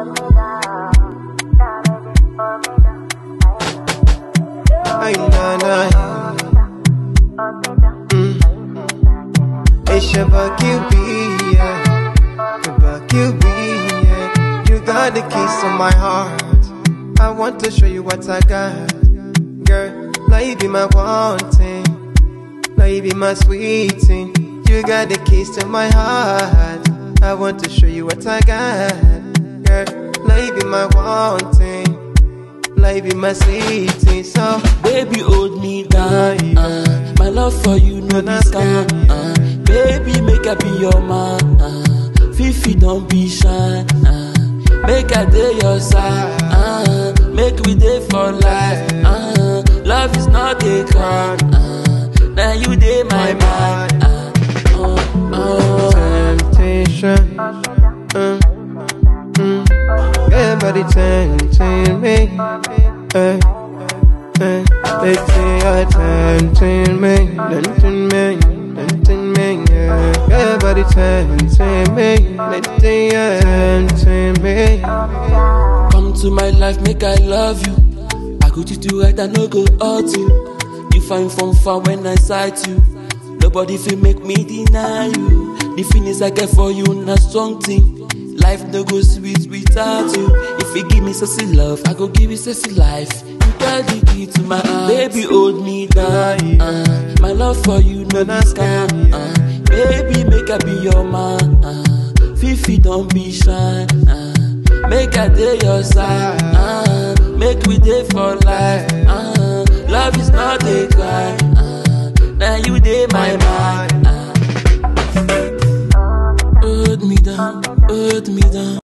Ay, na, na. Mm. It's Shabba QB, yeah. Shabba QB, yeah. You got the keys to my heart. I want to show you what I got. Girl, now you be my one thing. Now you be my sweet thing. You got the keys to my heart. I want to show you what I got. Girl, now you be my one thing. Now you be my sweet thing. So, Baby, hold me down. Uh, my love for you, no be scam. Uh, baby, make I be your man. Uh, Fifi, don't be shy. Uh, make I day your side. Uh, make we day for life. Uh, love is not a crime. Uh, now you day my mind. Uh, uh, uh. temptation. Uh, mm. Everybody tempting me. Uh, uh, they say you're tempting me, tempting me, tempting me. Yeah. Everybody tempting me. They say you're tempting me. Come to my life, make I love you. I go to do right, I no go hurt you. You find from far when I sight you. Nobody feel make me deny you. The feelings I get for you, not something. Life no go sweet without you. If you give me sexy love, I go give you sexy life. You got the key to my heart. Baby, hold me down. Uh, my love for you, no be scam. Uh, baby, make I be your man. Uh, Fifi, don't be shy. Uh, make I day your side. Uh, make we day for life. Uh, love is not a crime. Uh, now you day my mind. Uh, hold me down, hold me down.